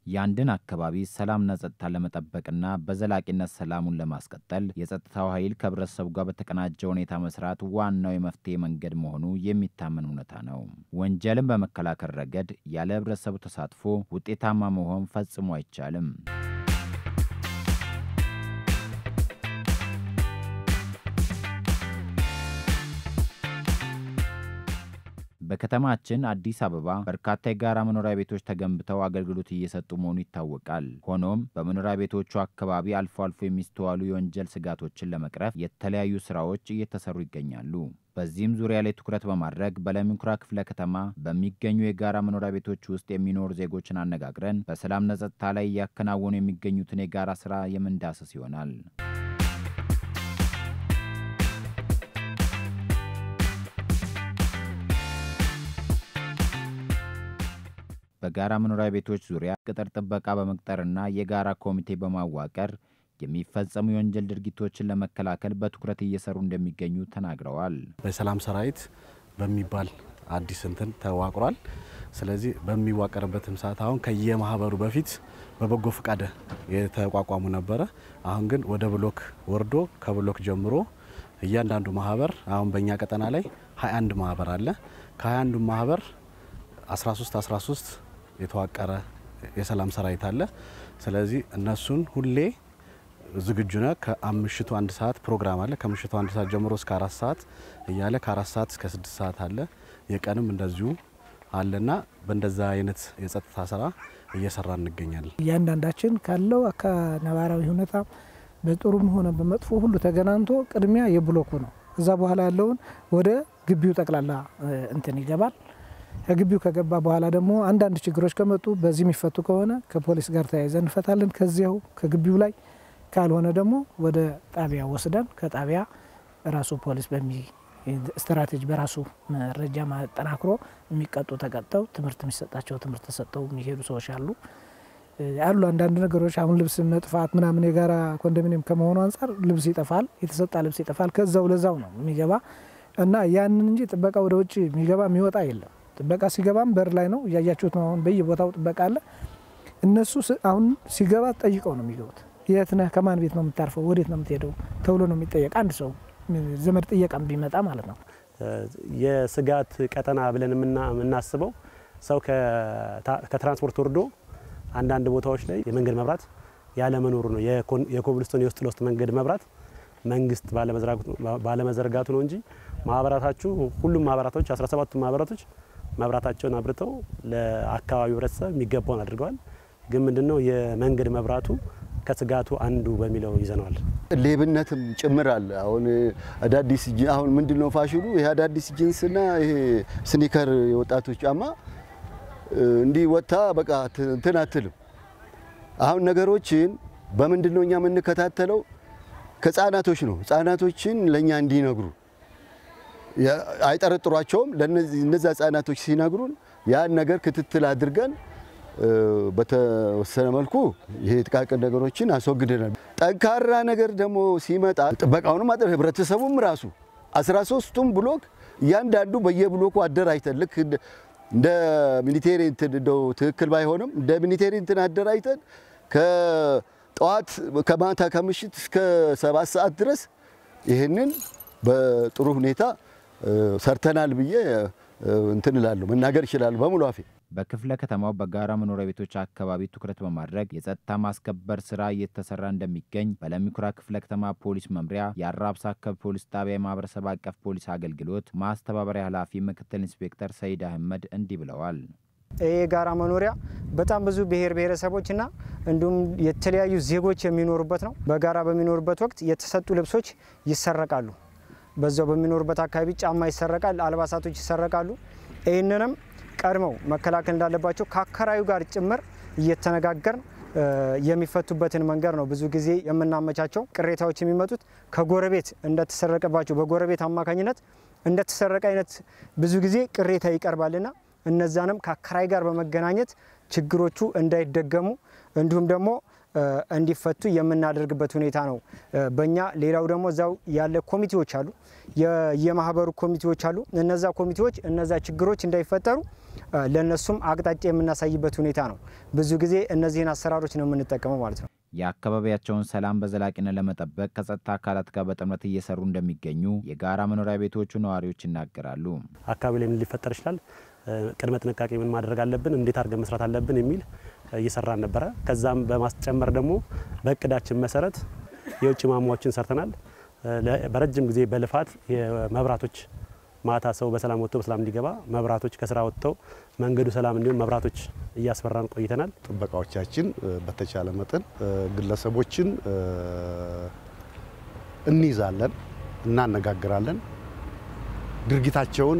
የአንድን አካባቢ ሰላምና ጸጥታ ለመጠበቅና በዘላቂነት ሰላሙን ለማስቀጠል የጸጥታው ኃይል ከህብረተሰቡ ጋር በተቀናጀ ሁኔታ መስራት ዋናው የመፍትሄ መንገድ መሆኑ የሚታመን እውነታ ነው። ወንጀልን በመከላከል ረገድ ያለ ህብረተሰቡ ተሳትፎ ውጤታማ መሆን ፈጽሞ አይቻልም። በከተማችን አዲስ አበባ በርካታ የጋራ መኖሪያ ቤቶች ተገንብተው አገልግሎት እየሰጡ መሆኑ ይታወቃል። ሆኖም በመኖሪያ ቤቶቹ አካባቢ አልፎ አልፎ የሚስተዋሉ የወንጀል ስጋቶችን ለመቅረፍ የተለያዩ ስራዎች እየተሰሩ ይገኛሉ። በዚህም ዙሪያ ላይ ትኩረት በማድረግ በለሚ ኩራ ክፍለ ከተማ በሚገኙ የጋራ መኖሪያ ቤቶች ውስጥ የሚኖሩ ዜጎችን አነጋግረን በሰላምና ጸጥታ ላይ እያከናወኑ የሚገኙትን የጋራ ስራ የምንዳስስ ይሆናል። በጋራ መኖሪያ ቤቶች ዙሪያ ቅጥር ጥበቃ በመቅጠርና የጋራ ኮሚቴ በማዋቀር የሚፈጸሙ የወንጀል ድርጊቶችን ለመከላከል በትኩረት እየሰሩ እንደሚገኙ ተናግረዋል። በሰላም ሰራዊት በሚባል አዲስ እንትን ተዋቅሯል። ስለዚህ በሚዋቀርበትም ሰዓት አሁን ከየማህበሩ በፊት በበጎ ፈቃድ የተቋቋሙ ነበረ። አሁን ግን ወደ ብሎክ ወርዶ ከብሎክ ጀምሮ እያንዳንዱ ማህበር አሁን በእኛ ቀጠና ላይ 21 ማህበር አለ። ከ21ዱ ማህበር 13 13 የተዋቀረ የሰላም ሰራዊት አለ። ስለዚህ እነሱን ሁሌ ዝግጁ ነ ከምሽቱ አንድ ሰዓት ፕሮግራም አለ። ከምሽቱ አንድ ሰዓት ጀምሮ እስከ አራት ሰዓት እያለ ከአራት ሰዓት እስከ ስድስት ሰዓት አለ። የቀንም እንደዚሁ አለና በእንደዛ አይነት የጸጥታ ስራ እየሰራ እንገኛለን። እያንዳንዳችን ካለው ነባራዊ ሁኔታ በጥሩም ሆነ በመጥፎ ሁሉ ተገናንቶ ቅድሚያ የብሎኩ ነው። እዛ በኋላ ያለውን ወደ ግቢው ጠቅላላ እንትን ይገባል። ከግቢው ከገባ በኋላ ደግሞ አንዳንድ ችግሮች ከመጡ በዚህ የሚፈቱ ከሆነ ከፖሊስ ጋር ተያይዘን እንፈታለን። ከዚያው ከግቢው ላይ ካልሆነ ደግሞ ወደ ጣቢያ ወስደን ከጣቢያ ራሱ ፖሊስ በሚ ስትራቴጂ በራሱ መረጃ ማጠናክሮ የሚቀጡ ተቀጠው ትምህርት የሚሰጣቸው ትምህርት ተሰጠው የሚሄዱ ሰዎች አሉ አሉ። አንዳንድ ነገሮች አሁን ልብስ መጥፋት ምናምን የጋራ ኮንዶሚኒየም ከመሆኑ አንጻር ልብስ ይጠፋል፣ የተሰጣ ልብስ ይጠፋል። ከዛው ለዛው ነው የሚገባ እና ያንን እንጂ ጥበቃ ወደ ውጭ የሚገባ የሚወጣ የለም። ጥበቃ ሲገባም በር ላይ ነው እያያችሁት ነው። አሁን በየቦታው ጥበቃ አለ። እነሱ አሁን ሲገባ ጠይቀው ነው የሚገቡት። የት ነህ? ከማን ቤት ነው የምታርፈው? ወዴት ነው የምትሄደው? ተብሎ ነው የሚጠየቅ። አንድ ሰው ዘመድ ጥየቃም ቢመጣ ማለት ነው። የስጋት ቀጠና ብለን የምናስበው ሰው ከትራንስፖርት ወርዶ አንዳንድ ቦታዎች ላይ የመንገድ መብራት ያለመኖሩ ነው። የኮብልስቶን የውስጥ ለውስጥ መንገድ መብራት መንግስት ባለመዘርጋቱ ነው እንጂ ማህበራታችሁ ሁሉም ማህበራቶች 17ቱ ማህበራቶች መብራታቸውን አብርተው ለአካባቢው ህብረተሰብ የሚገባውን አድርገዋል። ግን ምንድነው የመንገድ መብራቱ ከስጋቱ አንዱ በሚለው ይዘነዋል። ሌብነትም ጭምር አለ። አሁን አዳዲስ አሁን ምንድነው ፋሽኑ ይሄ አዳዲስ ጂንስና ይሄ ስኒከር የወጣቶች ጫማ እንዲህ ወጥታ በቃ እንትን አትልም። አሁን ነገሮችን በምንድን ነው እኛ የምንከታተለው? ከህጻናቶች ነው። ህጻናቶችን ለእኛ እንዲነግሩ አይጠረጥሯቸውም። እነዛ ህጻናቶች ሲነግሩን ያን ነገር ክትትል አድርገን በተወሰነ መልኩ ይሄ ጥቃቅን ነገሮችን አስወግደናል። ጠንካራ ነገር ደግሞ ሲመጣ ጥበቃውንም አጥር ህብረተሰቡም ራሱ 13ቱም ብሎክ እያንዳንዱ በየብሎኩ አደራጅተን ልክ እንደ ሚሊቴሪ እንትን እንደው ትክክል ባይሆንም እንደ ሚሊቴሪ እንትን አደራጅተን ከጠዋት ከማታ ከምሽት እስከ ሰባት ሰዓት ድረስ ይህንን በጥሩ ሁኔታ ሰርተናል ብዬ እንትን እላለሁ መናገር ይችላሉ በሙሉ አፌ። በክፍለ ከተማው በጋራ መኖሪያ ቤቶች አካባቢ ትኩረት በማድረግ የጸጥታ ማስከበር ስራ እየተሰራ እንደሚገኝ በለሚ ኩራ ክፍለ ከተማ ፖሊስ መምሪያ የአራብሳ አካባቢ ፖሊስ ጣቢያ የማህበረሰብ አቀፍ ፖሊስ አገልግሎት ማስተባበሪያ ኃላፊ ምክትል ኢንስፔክተር ሰይድ አህመድ እንዲህ ብለዋል። ይህ የጋራ መኖሪያ በጣም ብዙ ብሔር ብሔረሰቦችና እንዲሁም የተለያዩ ዜጎች የሚኖሩበት ነው። በጋራ በሚኖሩበት ወቅት የተሰጡ ልብሶች ይሰረቃሉ። በዛው በሚኖሩበት አካባቢ ጫማ ይሰረቃል፣ አልባሳቶች ይሰረቃሉ። ይህንንም ቀድመው መከላከል እንዳለባቸው ከአከራዩ ጋር ጭምር እየተነጋገርን የሚፈቱበትን መንገድ ነው ብዙ ጊዜ የምናመቻቸው። ቅሬታዎች የሚመጡት ከጎረቤት እንደተሰረቀባቸው በጎረቤት አማካኝነት እንደተሰረቀ አይነት ብዙ ጊዜ ቅሬታ ይቀርባልና እነዛንም ከአከራይ ጋር በመገናኘት ችግሮቹ እንዳይደገሙ እንዲሁም ደግሞ እንዲፈቱ የምናደርግበት ሁኔታ ነው በእኛ። ሌላው ደግሞ እዛው ያለ ኮሚቴዎች አሉ፣ የማህበሩ ኮሚቴዎች አሉ። እነዛ ኮሚቴዎች እነዛ ችግሮች እንዳይፈጠሩ ለእነሱም አቅጣጫ የምናሳይበት ሁኔታ ነው። ብዙ ጊዜ እነዚህን አሰራሮች ነው የምንጠቀመው ማለት ነው። የአካባቢያቸውን ሰላም በዘላቂነት ለመጠበቅ ከጸጥታ አካላት ጋር በጥምረት እየሰሩ እንደሚገኙ የጋራ መኖሪያ ቤቶቹ ነዋሪዎች ይናገራሉ። አካባቢ ላይ ምን ሊፈጠር ይችላል፣ ቅድመ ጥንቃቄ ምን ማድረግ አለብን፣ እንዴት አድርገን መስራት አለብን የሚል እየሰራን ነበረ። ከዛም በማስጨመር ደግሞ በእቅዳችን መሰረት የውጭ ማማዎችን ሰርተናል። በረጅም ጊዜ በልፋት የመብራቶች ማታ ሰው በሰላም ወጥቶ በሰላም እንዲገባ መብራቶች ከስራ ወጥተው መንገዱ ሰላም እንዲሆን መብራቶች እያስፈራን ቆይተናል። ጥበቃዎቻችን በተቻለ መጠን ግለሰቦችን እንይዛለን፣ እናነጋግራለን። ድርጊታቸውን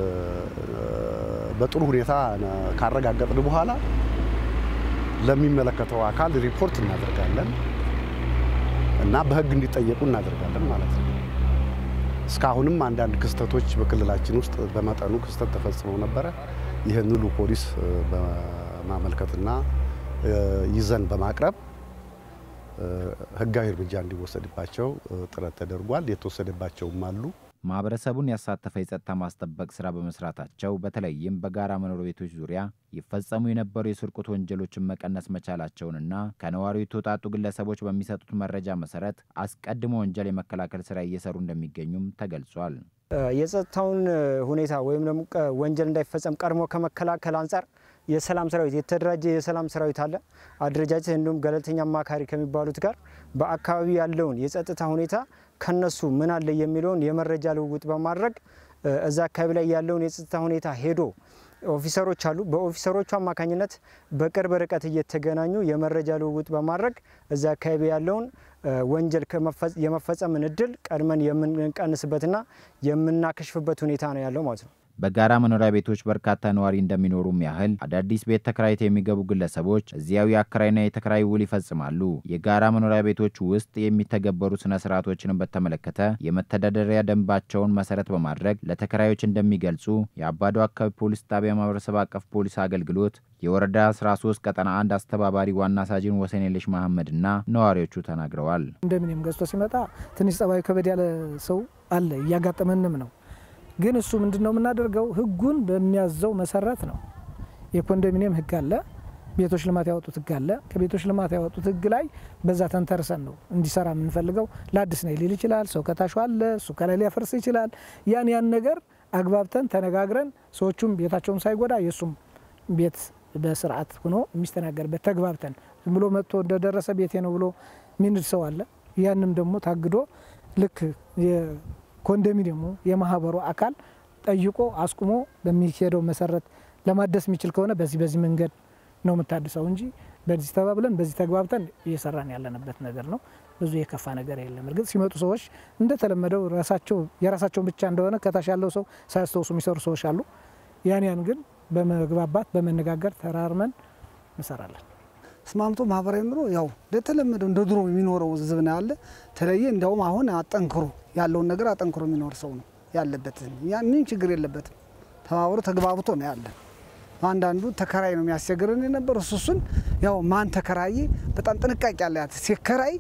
በጥሩ ሁኔታ ካረጋገጥን በኋላ ለሚመለከተው አካል ሪፖርት እናደርጋለን እና በሕግ እንዲጠየቁ እናደርጋለን ማለት ነው። እስካሁንም አንዳንድ ክስተቶች በክልላችን ውስጥ በመጠኑ ክስተት ተፈጽመው ነበረ። ይህን ሁሉ ፖሊስ በማመልከትና ይዘን በማቅረብ ህጋዊ እርምጃ እንዲወሰድባቸው ጥረት ተደርጓል። የተወሰደባቸውም አሉ። ማህበረሰቡን ያሳተፈ የጸጥታ ማስጠበቅ ስራ በመስራታቸው በተለይም በጋራ መኖሪያ ቤቶች ዙሪያ ይፈጸሙ የነበሩ የስርቆት ወንጀሎችን መቀነስ መቻላቸውንና ከነዋሪው የተውጣጡ ግለሰቦች በሚሰጡት መረጃ መሰረት አስቀድሞ ወንጀል የመከላከል ስራ እየሰሩ እንደሚገኙም ተገልጿል። የጸጥታውን ሁኔታ ወይም ደግሞ ወንጀል እንዳይፈጸም ቀድሞ ከመከላከል አንጻር የሰላም ሰራዊት የተደራጀ የሰላም ሰራዊት አለ አደረጃጀት፣ እንዲሁም ገለልተኛ አማካሪ ከሚባሉት ጋር በአካባቢ ያለውን የጸጥታ ሁኔታ ከነሱ ምን አለ የሚለውን የመረጃ ልውውጥ በማድረግ እዛ አካባቢ ላይ ያለውን የጸጥታ ሁኔታ ሄዶ ኦፊሰሮች አሉ። በኦፊሰሮቹ አማካኝነት በቅርብ ርቀት እየተገናኙ የመረጃ ልውውጥ በማድረግ እዛ አካባቢ ያለውን ወንጀል የመፈጸምን እድል ቀድመን የምንቀንስበትና የምናከሽፍበት ሁኔታ ነው ያለው ማለት ነው። በጋራ መኖሪያ ቤቶች በርካታ ነዋሪ እንደሚኖሩም ያህል አዳዲስ ቤት ተከራይተው የሚገቡ ግለሰቦች እዚያው የአከራይና የተከራይ ውል ይፈጽማሉ። የጋራ መኖሪያ ቤቶች ውስጥ የሚተገበሩ ስነ ስርዓቶችንም በተመለከተ የመተዳደሪያ ደንባቸውን መሰረት በማድረግ ለተከራዮች እንደሚገልጹ የአባዶ አካባቢ ፖሊስ ጣቢያ ማህበረሰብ አቀፍ ፖሊስ አገልግሎት የወረዳ 13 ቀጠና አንድ አስተባባሪ ዋና ሳጅን ወሰኔለሽ መሐመድና ነዋሪዎቹ ተናግረዋል። ኮንዶሚኒየም ገዝቶ ሲመጣ ትንሽ ጸባዩ ከበድ ያለ ሰው አለ፣ እያጋጠመንም ነው ግን እሱ ምንድን ነው የምናደርገው? ህጉን በሚያዘው መሰረት ነው። የኮንዶሚኒየም ህግ አለ፣ ቤቶች ልማት ያወጡት ህግ አለ። ከቤቶች ልማት ያወጡት ህግ ላይ በዛ ተንተርሰን ነው እንዲሰራ የምንፈልገው። ለአዲስ ነው ሊል ይችላል፣ ሰው ከታሹ አለ፣ እሱ ከላይ ሊያፈርስ ይችላል። ያን ያን ነገር አግባብተን ተነጋግረን ሰዎቹም ቤታቸውም ሳይጎዳ የእሱም ቤት በስርዓት ሆኖ የሚስተናገርበት ተግባብተን ዝም ብሎ መጥቶ እንደደረሰ ቤቴ ነው ብሎ ሚንድ ሰው አለ። ያንም ደግሞ ታግዶ ልክ ኮንዶሚኒየሙ የማህበሩ አካል ጠይቆ አስቁሞ በሚሄደው መሰረት ለማደስ የሚችል ከሆነ በዚህ በዚህ መንገድ ነው የምታድሰው እንጂ በዚህ ተባብለን በዚህ ተግባብተን እየሰራን ያለንበት ነገር ነው። ብዙ የከፋ ነገር የለም። እርግጥ ሲመጡ ሰዎች እንደተለመደው ራሳቸው የራሳቸውን ብቻ እንደሆነ ከታች ያለው ሰው ሳያስተውሱ የሚሰሩ ሰዎች አሉ። ያን ያን ግን በመግባባት በመነጋገር ተራርመን እንሰራለን። ተስማምቶ ማህበራዊ ኑሮ ያው እንደተለመደው እንደ ድሮ የሚኖረው ህዝብ ነው ያለ። ተለየ እንዲያውም አሁን አጠንክሮ ያለውን ነገር አጠንክሮ የሚኖር ሰው ነው ያለበት። ያ ምን ችግር የለበትም። ተባብሮ ተግባብቶ ነው ያለ። አንዳንዱ ተከራይ ነው የሚያስቸግረን የነበር እሱ እሱን ያው ማን ተከራይ በጣም ጥንቃቄ ያለ ሲከራይ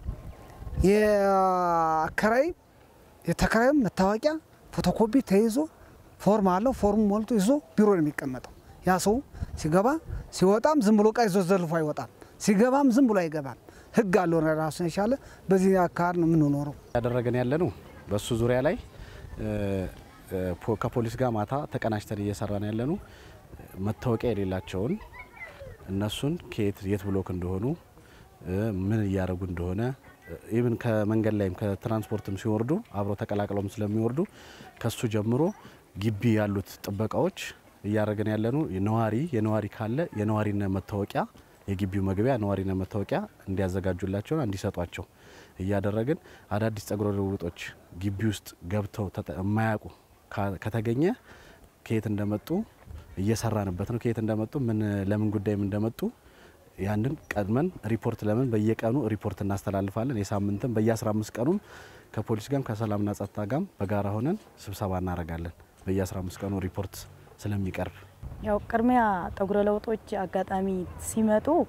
የአከራይ የተከራይም መታወቂያ ፎቶኮፒ ተይዞ ፎርም አለው። ፎርሙ ሞልቶ ይዞ ቢሮ ነው የሚቀመጠው። ያ ሰው ሲገባ ሲወጣም ዝም ብሎ እቃ ይዞ ዘልፎ አይወጣም። ሲገባም ዝም ብሎ አይገባም። ህግ አለው ራሱን የቻለ በዚህ አካባቢ ነው የምንኖረው። ያደረገን ያለ ነው። በሱ ዙሪያ ላይ ከፖሊስ ጋር ማታ ተቀናጅተን እየሰራን ያለ ነው። መታወቂያ የሌላቸውን እነሱን ከየት የት ብሎክ እንደሆኑ ምን እያደረጉ እንደሆነ ኢቭን ከመንገድ ላይም ከትራንስፖርትም ሲወርዱ አብረው ተቀላቅለውም ስለሚወርዱ ከሱ ጀምሮ ግቢ ያሉት ጥበቃዎች እያደረገን ያለ ነው። ነዋሪ የነዋሪ ካለ የነዋሪነት መታወቂያ የግቢው መግቢያ ነዋሪነት መታወቂያ እንዲያዘጋጁላቸውና እንዲሰጧቸው እያደረግን አዳዲስ ጸጉረ ልውጦች ግቢ ውስጥ ገብተው የማያውቁ ከተገኘ ከየት እንደመጡ እየሰራንበት ነው። ከየት እንደመጡ ምን ለምን ጉዳይም እንደመጡ ያንን ቀድመን ሪፖርት ለምን በየቀኑ ሪፖርት እናስተላልፋለን። የሳምንትም በየ15 ቀኑም ከፖሊስ ጋርም ከሰላምና ጸጥታ ጋርም በጋራ ሆነን ስብሰባ እናደርጋለን። በየ15 ቀኑ ሪፖርት ስለሚቀርብ ያው ቅድሚያ ጠጉረ ለውጦች አጋጣሚ ሲመጡ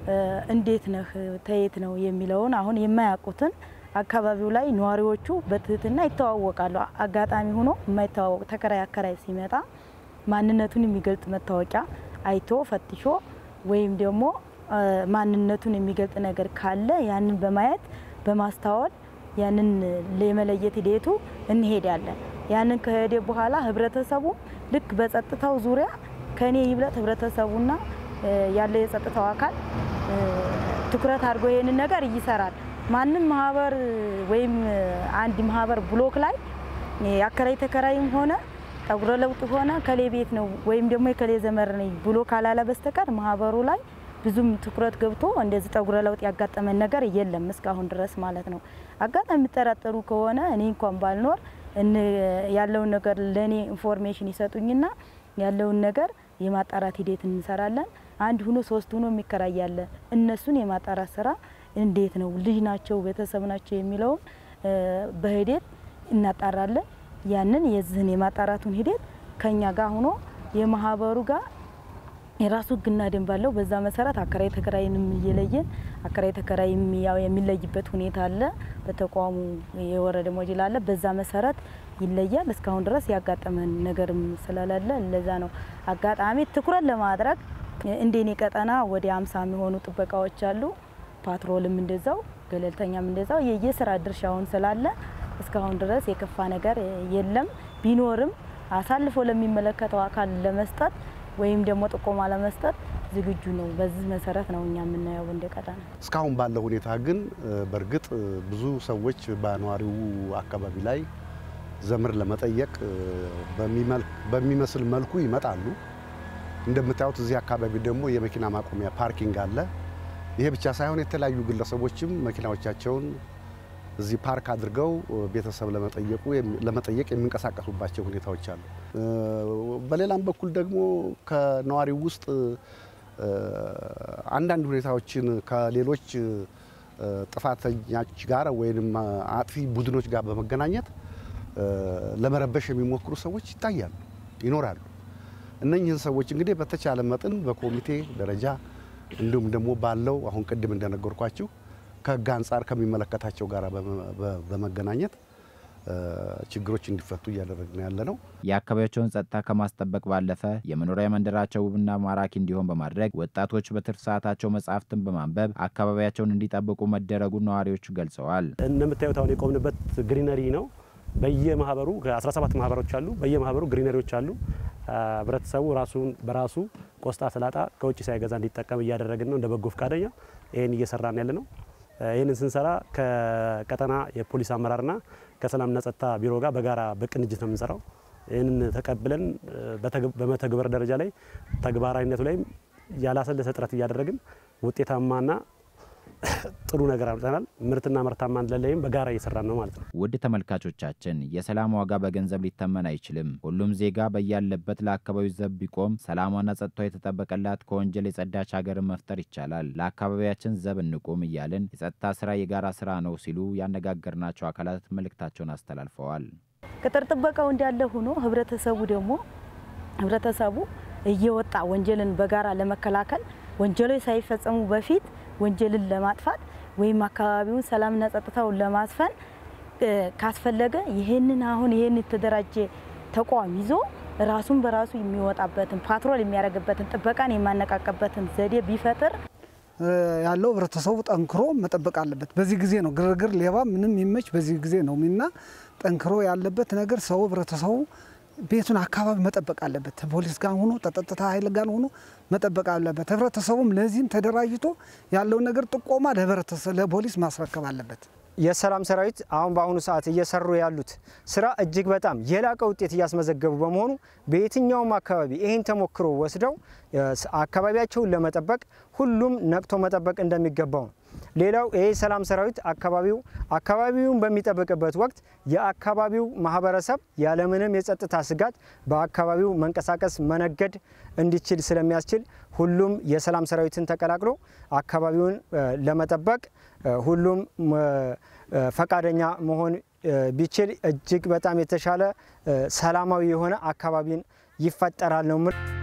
እንዴት ነህ ተየት ነው የሚለውን አሁን የማያውቁትን አካባቢው ላይ ነዋሪዎቹ በትህትና ይተዋወቃሉ። አጋጣሚ ሆኖ የማይተዋወቅ ተከራይ አከራይ ሲመጣ ማንነቱን የሚገልጽ መታወቂያ አይቶ ፈትሾ ወይም ደግሞ ማንነቱን የሚገልጽ ነገር ካለ ያንን በማየት በማስተዋል ያንን የመለየት ሂደቱ እንሄዳለን። ያንን ከሄደ በኋላ ህብረተሰቡ ልክ በጸጥታው ዙሪያ ከኔ ይብለጥ ህብረተሰቡና ያለው የጸጥታው አካል ትኩረት አድርጎ ይሄንን ነገር ይሰራል። ማንም ማህበር ወይም አንድ ማህበር ብሎክ ላይ አከራይ ተከራይም ሆነ ጠጉረ ለውጥ ሆነ ከሌ ቤት ነው ወይም ደግሞ የከሌ ዘመር ነኝ ብሎ ካላለ በስተቀር ማህበሩ ላይ ብዙም ትኩረት ገብቶ እንደዚህ ጠጉረ ለውጥ ያጋጠመን ነገር የለም እስካሁን ድረስ ማለት ነው። አጋጣሚ የሚጠራጠሩ ከሆነ እኔ እንኳን ባልኖር ያለውን ነገር ለእኔ ኢንፎርሜሽን ይሰጡኝና ያለውን ነገር የማጣራት ሂደት እንሰራለን። አንድ ሁኖ ሶስት ሁኖ የሚከራያለ እነሱን የማጣራት ስራ እንዴት ነው ልጅ ናቸው ቤተሰብ ናቸው የሚለውን በሂደት እናጣራለን። ያንን የዚህን የማጣራቱን ሂደት ከኛ ጋር ሆኖ የማህበሩ ጋር የራሱ ህግና ደንብ አለው። በዛ መሰረት አከራይ ተከራይንም እየለየን አከራይ ተከራይ ያው የሚለይበት ሁኔታ አለ። በተቋሙ የወረደ ሞዴል አለ። በዛ መሰረት ይለያል። እስካሁን ድረስ ያጋጠመን ነገርም ስለሌለ ለዛ ነው አጋጣሚ ትኩረት ለማድረግ እንደኔ ቀጠና ወደ አምሳ የሚሆኑ ጥበቃዎች አሉ። ፓትሮልም እንደዛው ገለልተኛም እንደዛው የየስራ ድርሻውን ስላለ እስካሁን ድረስ የከፋ ነገር የለም። ቢኖርም አሳልፎ ለሚመለከተው አካል ለመስጠት ወይም ደግሞ ጥቆማ ለመስጠት ዝግጁ ነው። በዚህ መሰረት ነው እኛ የምናየው እንደ ቀጠና። እስካሁን ባለው ሁኔታ ግን በእርግጥ ብዙ ሰዎች በነዋሪው አካባቢ ላይ ዘመድ ለመጠየቅ በሚመስል መልኩ ይመጣሉ። እንደምታዩት እዚህ አካባቢ ደግሞ የመኪና ማቆሚያ ፓርኪንግ አለ። ይሄ ብቻ ሳይሆን የተለያዩ ግለሰቦችም መኪናዎቻቸውን እዚህ ፓርክ አድርገው ቤተሰብ ለመጠየቁ ለመጠየቅ የሚንቀሳቀሱባቸው ሁኔታዎች አሉ። በሌላም በኩል ደግሞ ከነዋሪው ውስጥ አንዳንድ ሁኔታዎችን ከሌሎች ጥፋተኞች ጋር ወይም አጥፊ ቡድኖች ጋር በመገናኘት ለመረበሽ የሚሞክሩ ሰዎች ይታያሉ፣ ይኖራሉ። እነኝህን ሰዎች እንግዲህ በተቻለ መጠን በኮሚቴ ደረጃ እንዲሁም ደግሞ ባለው አሁን ቅድም እንደነገርኳችሁ ከህግ አንጻር ከሚመለከታቸው ጋር በመገናኘት ችግሮች እንዲፈቱ እያደረግን ያለ ነው። የአካባቢያቸውን ጸጥታ ከማስጠበቅ ባለፈ የመኖሪያ መንደራቸው ውብና ማራኪ እንዲሆን በማድረግ ወጣቶች በትርፍ ሰዓታቸው መጽሐፍትን በማንበብ አካባቢያቸውን እንዲጠብቁ መደረጉን ነዋሪዎቹ ገልጸዋል። እንደምታዩት አሁን የቆምንበት ግሪነሪ ነው። በየማህበሩ ከ17 ማህበሮች አሉ። በየማህበሩ ግሪነሪዎች አሉ። ህብረተሰቡ ራሱን በራሱ ቆስጣ፣ ሰላጣ ከውጭ ሳይገዛ እንዲጠቀም እያደረግን ነው። እንደ በጎ ፈቃደኛ ይህን እየሰራን ያለ ነው። ይህንን ስንሰራ ከቀጠና የፖሊስ አመራርና ከሰላምና ጸጥታ ቢሮ ጋር በጋራ በቅንጅት ነው የምንሰራው። ይህንን ተቀብለን በመተግበር ደረጃ ላይ ተግባራዊነቱ ላይም ያላሰለሰ ጥረት እያደረግን ውጤታማና ጥሩ ነገር አምጥተናል። ምርትና ምርታማነት ላይም በጋራ እየሰራን ነው ማለት ነው። ውድ ተመልካቾቻችን የሰላም ዋጋ በገንዘብ ሊተመን አይችልም። ሁሉም ዜጋ በያለበት ለአካባቢው ዘብ ቢቆም ሰላሟና ጸጥታው የተጠበቀላት ከወንጀል የጸዳች ሀገርን መፍጠር ይቻላል። ለአካባቢያችን ዘብ እንቁም እያልን የጸጥታ ስራ የጋራ ስራ ነው ሲሉ ያነጋገርናቸው አካላት መልእክታቸውን አስተላልፈዋል። ቅጥር ጥበቃው እንዳለ ሆኖ ህብረተሰቡ ደግሞ ህብረተሰቡ እየወጣ ወንጀልን በጋራ ለመከላከል ወንጀሎች ሳይፈጸሙ በፊት ወንጀልን ለማጥፋት ወይም አካባቢውን ሰላምና ጸጥታውን ለማስፈን ካስፈለገ ይህንን አሁን ይህን የተደራጀ ተቋም ይዞ ራሱን በራሱ የሚወጣበትን ፓትሮል የሚያደርግበትን ጥበቃን የማነቃቀበትን ዘዴ ቢፈጥር ያለው ህብረተሰቡ ጠንክሮ መጠበቅ አለበት። በዚህ ጊዜ ነው ግርግር፣ ሌባ ምንም ይመች በዚህ ጊዜ ነው እና ጠንክሮ ያለበት ነገር ሰው ህብረተሰቡ ቤቱን አካባቢ መጠበቅ አለበት። ፖሊስ ጋር ሆኖ ተጠጥታ ኃይል ጋር ሆኖ መጠበቅ አለበት። ህብረተሰቡም ለዚህም ተደራጅቶ ያለውን ነገር ጥቆማ ለህብረተሰብ ለፖሊስ ማስረከብ አለበት። የሰላም ሰራዊት አሁን በአሁኑ ሰዓት እየሰሩ ያሉት ስራ እጅግ በጣም የላቀ ውጤት እያስመዘገቡ በመሆኑ በየትኛውም አካባቢ ይህን ተሞክሮ ወስደው አካባቢያቸውን ለመጠበቅ ሁሉም ነቅቶ መጠበቅ እንደሚገባው ነው። ሌላው ይህ ሰላም ሰራዊት አካባቢው አካባቢውን በሚጠብቅበት ወቅት የአካባቢው ማህበረሰብ ያለምንም የጸጥታ ስጋት በአካባቢው መንቀሳቀስ መነገድ እንዲችል ስለሚያስችል ሁሉም የሰላም ሰራዊትን ተቀላቅሎ አካባቢውን ለመጠበቅ ሁሉም ፈቃደኛ መሆን ቢችል እጅግ በጣም የተሻለ ሰላማዊ የሆነ አካባቢን ይፈጠራል ነው።